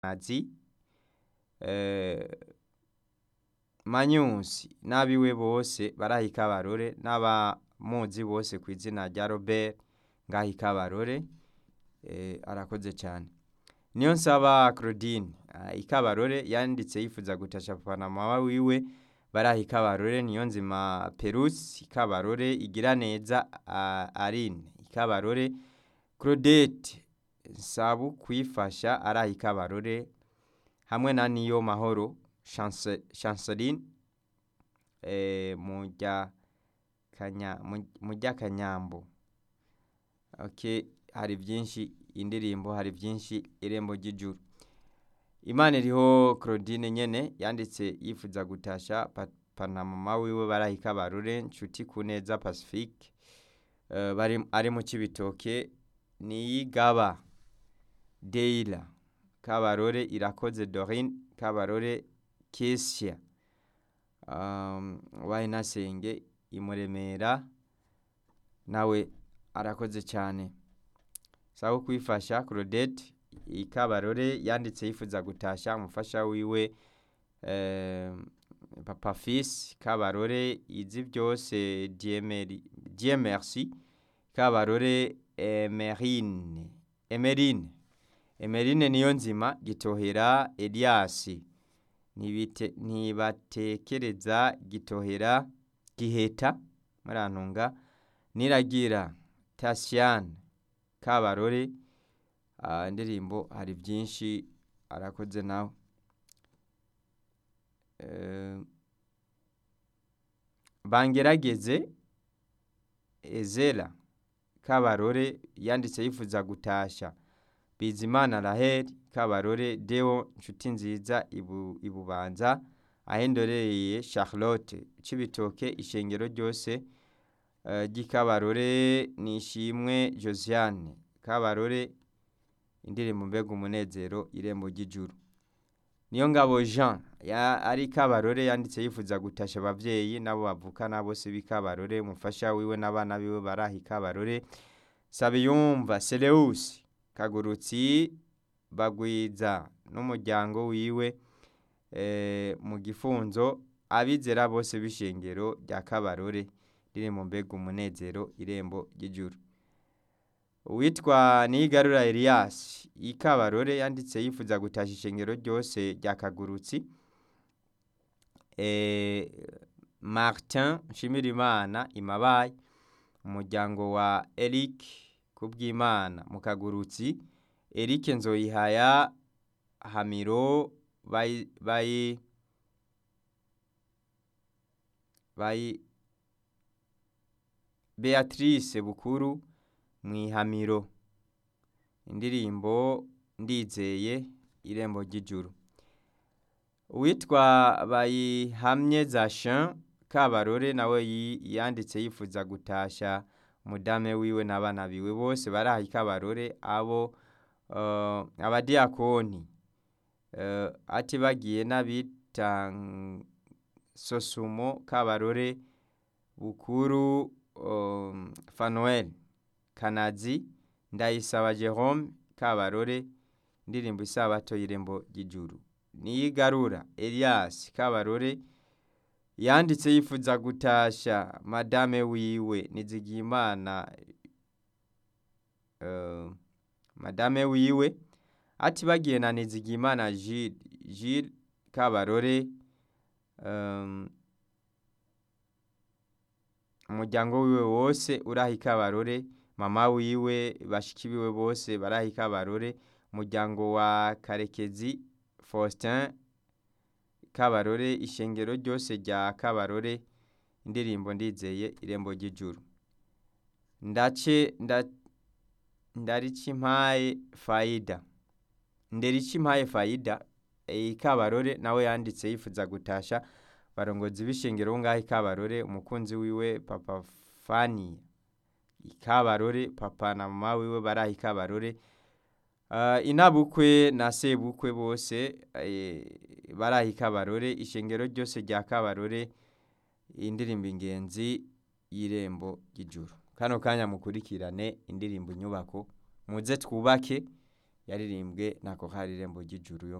nazi manyusi n'abiwe bose baraha ikabarore n'abamuzi bose ku izina rya robert ngaha ikabarore arakoze cyane niyo nsaba claudine ikabarore yanditse yifuza gutasha papa na mama wiwe baraha ikabarore niyo nzima perusi ikabarore igira neza arine ikabarore claudette nsabu kwifasha araha ikabarore hamwe na niyo mahoro chanceline mujya kanyambo hari byinshi indirimbo hari byinshi irembo ry'ijuru imana iriho claudine nyene yanditse yifuza gutasha papa na mama wiwe baraha ikabarore nshuti ku neza pacifique ari mu kibitoke niyigaba deila kabarore irakoze dorine kabarore kesia wayinasenge imuremera nawe arakoze cyane sawa kwifasha claudette ikabarore yanditse yifuza gutasha umufasha wiwe papa fils kabarore izi byose dieu merci kabarore emerine emerine emerine niyo nzima gitohera elias ntibatekereza gitohera giheta murantunga niragira tasiyane kabarore indirimbo hari byinshi arakoze nawe bangerageze ezera kabarore yanditse yifuza gutasha bizimana rahel kabarore deo nshuti nziza ibubanza ahendoreye charlotte cibitoke ishengero ryose ry'ikabarore nishimwe josiane kabarore indirimbo mbega umunezero irembo ry'ijuru niyo ngabo jean ari kabarore yanditse yifuza gutasha ababyeyi nabo bavukana bose b'ikabarore umufasha wiwe n'abana biwe baraha ikabarore sabiyumva seleusi kagurutsi bagwiza n'umuryango wiwe mu gifunzo abizera bose b'ishengero rya kabarore ririmo mbega umunezero irembo ry'ijuru uwitwa nigarura elias ikabarore yanditse yifuza gutasha ishengero ryose rya kagurutsi martin nshimirimana imabaye umuryango wa eric kubwimana mu kagurutsi eric nzoyihaya hamiro bayi bayi beatrice bukuru mu ihamiro indirimbo ndizeye irembo ry'ijuru uwitwa bayihamye zashin kabarore nawe yanditse yifuza gutasha umudame wiwe n'abana biwe bose baraha ikabarore abo abadiyakoni ati bagiye n'abita sosumo kabarore bukuru fanuel kanazi ndayisaba jerome kabarore indirimbo isabato y'irembo ry'ijuru niyigarura elias kabarore yanditse yifuza gutasha madame wiwe nizigiyimana madame wiwe ati bagiye na nizigiyimana jile kabarore umuryango wiwe wose uraha ikabarore mama wiwe bashiki biwe bose baraha ikabarore umuryango wa karekezi faustin kabarore ishengero ryose rya kabarore indirimbo ndizeye irembo ry'ijuru ndace ndarikimpaye fayida nderikimpaye fayida ikabarore nawe yanditse yifuza gutasha barongozi b'ishengero ngaho ikabarore umukunzi wiwe papa fani ikabarore papa na mama wiwe baraha ikabarore inabukwe na sebukwe bose baraha ikabarore ishengero ryose rya kabarore indirimbo ingenzi y'irembo ry'ijuru kano kanya mukurikirane indirimbo inyubako muze twubake yaririmbwe na korali irembo ry'ijuru yo